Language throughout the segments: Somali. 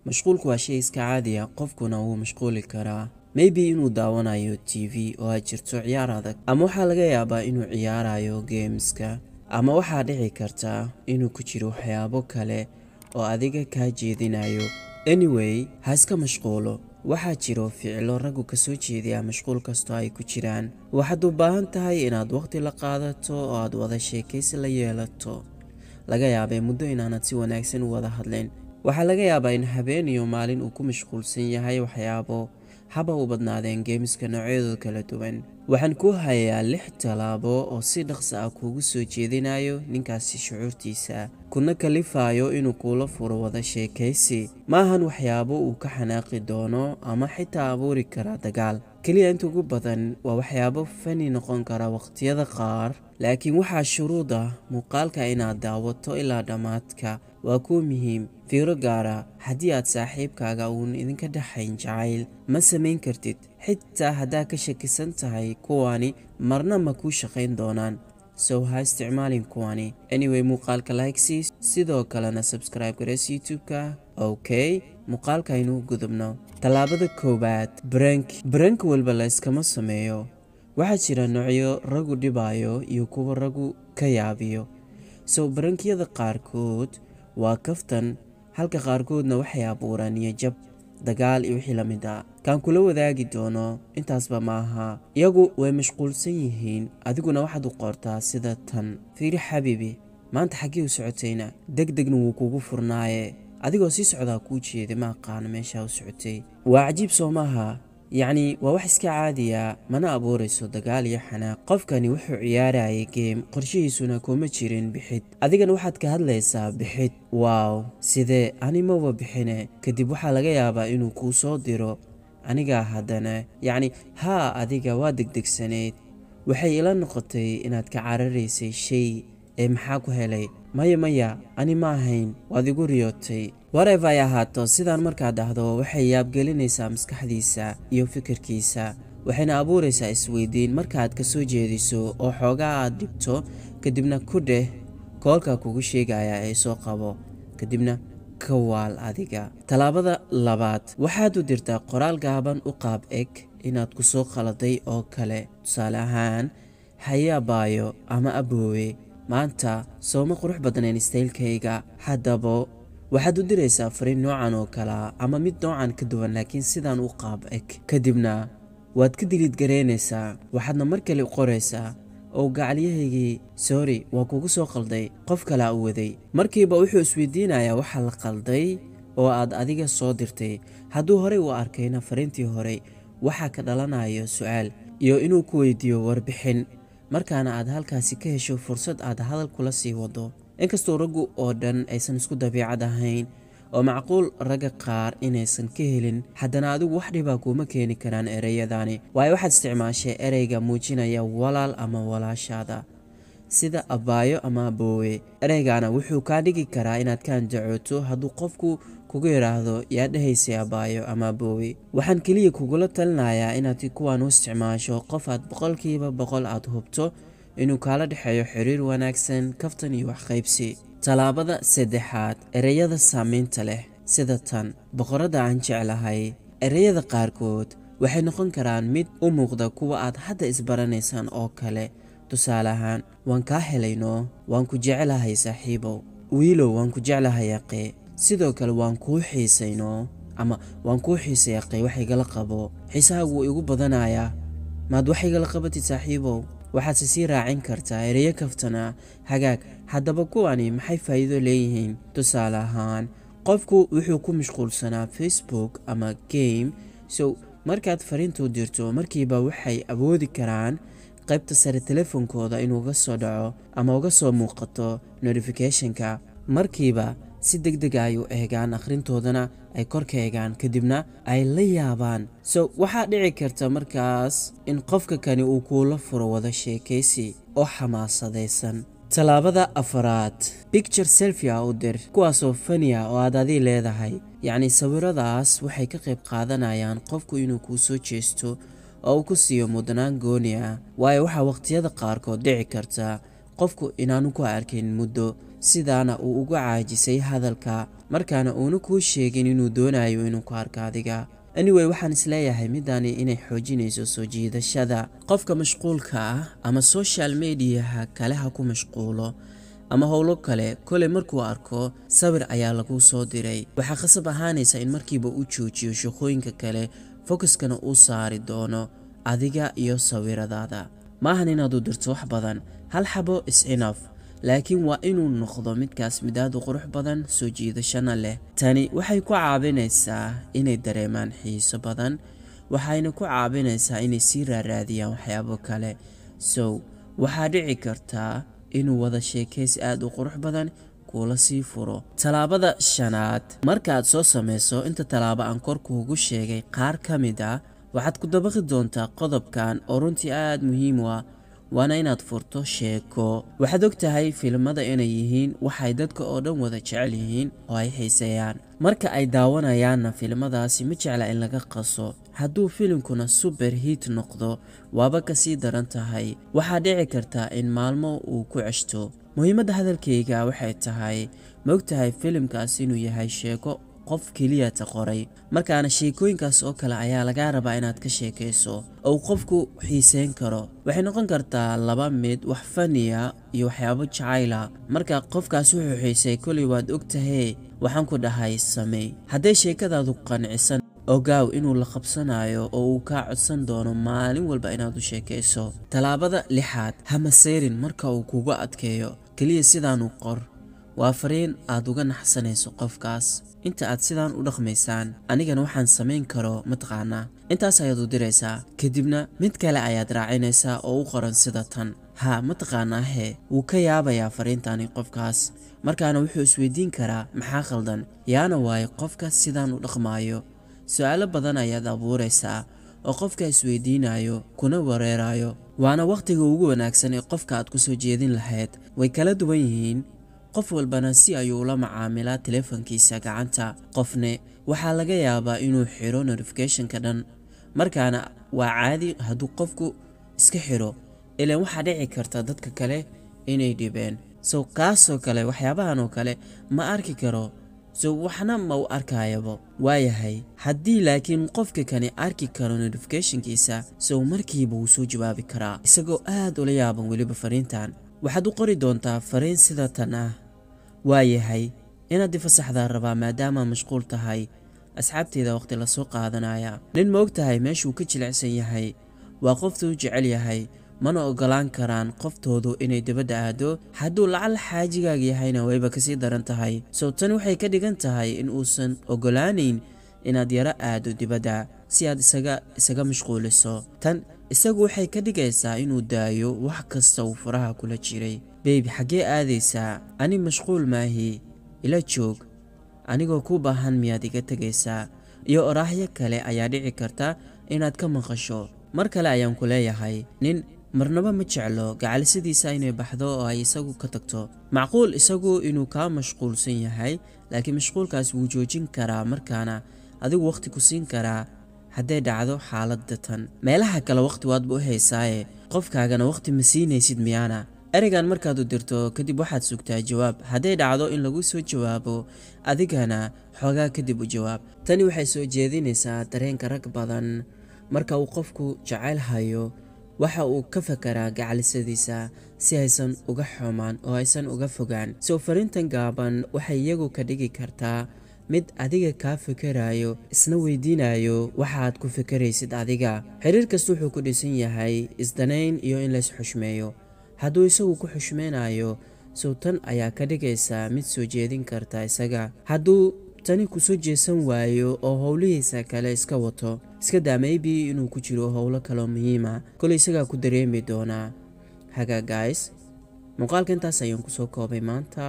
mashquulku waa shay iska caadi ah qofkuna wuu mashquuli karaa maybe inuu daawanayo t v oo ay jirto ciyaar adag ama waxaa laga yaabaa inuu ciyaarayo geemska ama waxaa dhici karta inuu ku jiro waxyaabo kale oo adiga kaa jeedinayo anyway ha iska mashquulo waxaa jiro ficilo raggu ka soo jeediya mashquul kastoo ay ku jiraan waxaad u baahan tahay inaad waqhti la qaadato oo aad wada sheekaysi la yeelato laga yaabay muddo inaanad si wanaagsan u wada hadlin waxaa laga yaabaa in habeen iyo maalin uu ku mashquulsan yahay waxyaabo haba u badnaadeen geemiska noocyadooda kala duwan waxaan kuu hayaa lix tallaabo oo si dhaqsa ah kuugu soo jeedinayo ninkaasi shucuurtiisa kuna kalifayo inuu kuula furo wada sheekaysi maahan waxyaabo uu ka xanaaqi doono ama xitaa abuuri kara dagaal keliya inta ugu badan waa waxyaabo fani noqon kara waqtiyada qaar laakiin waxaa shuruud ah muuqaalka inaad daawato ilaa dhammaadka waa kuu muhiim fiiro gaara haddii aad saaxiibkaaga uun idinka dhexayn jacayl ma samayn kartid xitaa haddaad ka shakisan tahay kuwani marna ma kuu shaqayn doonaan sow ha isticmaalin kuwani anyway muuqaalka likesiis sidoo kalena subscribe gareys youtube-ka okay muuqaalka aynu gudubno tallaabada koowaad brank brank walba la yskama sameeyo waxaa jira noocyo ragu dhibayo iyo kuwa ragu ka yaabiyo sow barankiyada qaarkood waa kaftan halka qaarkoodna waxay abuuraan iyo jab dagaal iyo wixii la mid ah kaan kula wadaagi doono intaasba ma aha iyagu way mashquulsan yihiin adiguna waxaad u qortaa sida tan fiiri xabiibi maanta xaggii u socotayna deg degna wuu kugu furnaaye adigoo sii socdaa kuu jeeday ma aqaano meeshaa u socotay waa cajiib soo maaha yacni waa wax iska caadiya mana abuurayso dagaal iyo xanaaq qofkani wuxuu ciyaarayay geem qorshihiisuna kuma jirin bixid adigana waxaad ka hadlaysaa bixid waaw sidee animaba bixine kadib waxaa laga yaabaa inuu kuu soo diro anigaa haddana yacni haa adiga waa degdegsanayd waxay ila noqotay inaad ka cararaysay shay ee maxaa ku helay maya maya ani ma ahayn waad igu riyootay wareef ay ahaato sidaan markaad dhahdo waxay yaabgelinaysaa maskaxdiisa iyo fikirkiisa waxayna abuuraysaa isweydiin markaaad ka soo jeediso oo xoogaa aad dhibto kadibna ku dheh koolka kugu sheegaya ee soo qabo kadibna ka waal adiga tallaabada labaad waxaad u dirtaa qoraal gaaban u qaab eg inaad ku soo qaladay oo kale tusaale ahaan hayabaayo ama aboowe maanta sooma qurux badnayn istaylkayga haddaba waxaad u diraysaa fariin noocan oo kalea ama mid noocan ka duwan laakiin sidaan u qaab eg kadibna waad ka diliid garaynaysaa waxaadna mar kale qoraysaa oo gacalyahaygii sorry waa kugu soo qalday qof kalea u waday markiiba wuxuu isweydiinayaa waxaa la qalday oo aad adiga soo dirtay hadduu horey u arkayna fariintii horey waxaa ka dhalanayo su-aal iyo inuu ku weydiiyo warbixin markaana aad halkaasi ka hesho fursad aad hadal kula sii wado inkastoo raggu oo dhan aysan isku dabiicad ahayn oo macquul ragga qaar inaysan ka helin haddana adigu wax dhibaa kuuma keeni karaan ereyadani waayo waxaad isticmaashay ereyga muujinaya walaal ama walaashaada sida abaayo ama aboowe ereygana wuxuu kaa dhigi karaa inaad ka andacooto hadduu qofku kugu yidhaahdo yaa dhahaysay abaayo ama aboowe waxaan keliya kugula talinayaa inaad kuwaan u isticmaasho qof aad boqolkiiba boqol aad hubto inuu kaala dhexeeyo xiriir wanaagsan kaftan iyo waxqaybsi tallaabada saddexaad ereyada saamaynta leh sida tan boqorada aan jeclahay ereyada qaarkood waxay noqon karaan mid u muuqda kuwa aad hadda isbaranaysaan oo kale tusaale ahaan waan kaa helayno waan ku jeclahay saaxiibow wiilow waan ku jeclahay aqee sidoo kale waan kuu xiisayno ama waan kuu xiisay aqee wax igala qabo xiisahagu wuu igu badanayaa maad wax igala qabatid saaxiibow waxaadse sii raacin kartaa ereyo kaftana hagaag haddaba kuwani maxay faa'iido leeyihiin tusaale ahaan qofku wuxuu ku mashquulsanaa facebook ama game so markaad fariintuu dirto markiiba waxay awoodi karaan qaybta sare telefoonkooda inuu uga soo dhaco ama uga soo muuqato notificationka markiiba si deg deg ay u eegaan akhrintoodana ay korka eegaan kadibna ay la yaabaan so waxaa dhici karta markaas in qofka kani uu kuula furo wada sheekaysi oo xamaasadaysan tallaabada afaraad bicture selfia u dir kuwaasoo faniya oo aad adii leedahay yacni sawiradaas waxay ka qayb qaadanayaan qofku inuu kuu soo jeesto oo uu ku siiyo mudnaan gooni ah waayo waxaa waqhtiyada qaarkood dhici karta qofku inaanu ku arkin muddo sidaana uu uga caajisay hadalka markaana uuna kuu sheegin inuu doonayo inuu ku arko adiga anyway waxaan isleeyahay midani inay xoojinayso soo jiidashada qofka mashquulka ah ama social mediaha kale ha ku mashquulo ama howlo kale koley markuu arko sawir ayaa lagu soo diray waxaa khasab ahaanaysa in markiiba u joojiyo shaqooyinka kale fokuskana uu saari doono adiga iyo sawiradaada maahan inaad u dirto wax badan hal xabo is inaf laakiin waa inuu noqdo midkaas mid aad u qurux badan soo jiidashana leh tani waxay ku caawinaysaa inay dareemaan xiiso badan waxayna ku caawinaysaa inay sii raaraadiyaan waxyaabo kale sow waxaa dhici kartaa inuu wada sheekaysi aad u qurux badan kuula sii furo tallaabada shanaad markaaad soo samayso inta tallaabo aan korkuugu sheegay qaar ka mid ah waxaad ku dabaqi doontaa qodobkan oo runtii aad muhiim u ah waana inaad furto sheeko waxaad og tahay filimada inay yihiin waxay dadka oo dhan wada jecel yihiin oo ay xiiseeyaan marka ay daawanayaanna filimadaasi ma jecla in laga qaso hadduu filimkuna suber hiit noqdo waaba kasii daran tahay waxaa dhici kartaa in maalmo uu ku ceshto muhiimadda hadalkayga waxay tahay ma og tahay filimkaas inuu yahay sheeko qof keliyata qoray markaana sheekooyinkaas oo kale ayaa lagaa rabaa inaad ka sheekayso ou qofku xiiseyn karo waxay noqon kartaa laba mid wax faniya iyo waxyaabo jacayla marka qofkaas wuxuu xiisay koley waad og tahee waxaan ku dhahay samey hadday sheekadaadu qancisan ogaaw inuu la qabsanayo oo uu kaa codsan doono maalin walba inaad u sheekayso tallaabada lixaad hama seyrin marka uu kugu adkeeyo keliya sidaanu qor waa fariin aad uga naxsanayso qofkaas inta aad sidaan u dhaqmaysaan anigana waxaan samayn karo mataqaanaa intaas ayaad u diraysaa kadibna mid kale ayaad raacinaysaa oo u qoran sida tan haa mataqaanaa hee wuu ka yaabayaa fariintani qofkaas markaana wuxuu isweydiin karaa maxaa khaldan yaana waaye qofka sidaan u dhaqmaayo su-aalo badan ayaad abuuraysaa oo qofka isweydiinayo kuna wareerayo waana wakhtiga ugu wanaagsan ee qofka aad ku soo jeedin lahayd way kala duwan yihiin qof walbana si ayuu ula macaamilaa teleefankiisa gacanta qofne waxaa laga yaabaa inuu xiro notificationka dhan markaana waa caadi hadduu qofku iska xiro ilaan waxaa dhici karta dadka kale inay dhibeen so kaasoo kale waxyaabahan oo kale ma arki karo so waxna ma u arkayabo waayahay haddii laakiin qofka kani arki karo notificationkiisa sow markiiba wuu soo jawaabi karaa isagoo aad ula yaaban weliba fariintan waxaad u qori doontaa fariin sida tan ah waayahay inaad ifasaxdaa rabaa maadaama mashquul tahay asxaabteeda waqti lasoo qaadanaya nin ma og tahay meeshuu ka jilicsan yahay waa qoftuu jecel yahay mana ogolaan karaan qoftoodu inay dibadda aado hadduu lacal xaajigaaga yahayna wayba kasii daran tahay sow tani waxay ka dhigan tahay in uusan ogolaanayn inaad yaro aado dibadda si aad isaga isaga mashquuliso tan isagu waxay ka dhigaysaa inuu daayo wax kasta uu faraha kula jiray beybi xaggee aadaysaa ani mashquul maahi ila joog anigoo ku baahan miyaad iga tegaysaa iyo oraahyo kale ayaa dhici karta inaad ka maqasho mar kale ayaan ku leeyahay nin marnaba ma jeclo gacalisadiisa inay baxdo oo ay isagu ka tagto macquul isagu inuu kaa mashquulsan yahay laakiin mashquulkaas wuu joojin karaa markaana adigu wakhti ku siin karaa hadday dhacdo xaaladda tan meelaha kale wakhti waadba u haysaaye qofkaagana wakhti ma siinaysid miyaana ereygan markaad u dirto kadib waxaad sugtaa jawaab hadday dhacdo in lagu soo jawaabo adigana xoogaa kadib u jawaab tani waxay soo jeedinaysaa dareenka rag badan marka uu qofku jacayl hayo waxa uu ka fakaraa gacalisadiisa si aysan uga xumaan oo aysan uga fogaan soo fariintan gaaban waxay iyagu ka dhigi kartaa mid adiga kaa fikerayo isna weydiinayo waxaad ku fikeraysid adiga xiriir kasta wuxuu ku dhisan yahay isdanayn iyo in lays xushmeeyo hadduu isagu ku xushmeynayo sow tan ayaa ka dhigaysaa mid soo jeedin karta isaga hadduu tani kusoo jeesan waayo oo howlihiisa kale iska wato iska daa maybe inuu ku jiro howlo kaloo muhiima koley isagaa ku dareemi doonaa haga guys muuqaalka intaas ayaan kusoo koobay maanta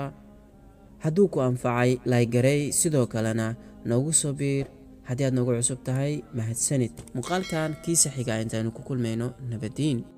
hadduu ku anfacay laygarey sidoo kalena noogu soo biir haddii aad noogu cusub tahay mahadsanid muuqaalkan kiisa xiga intaanu ku kulmayno nabadiin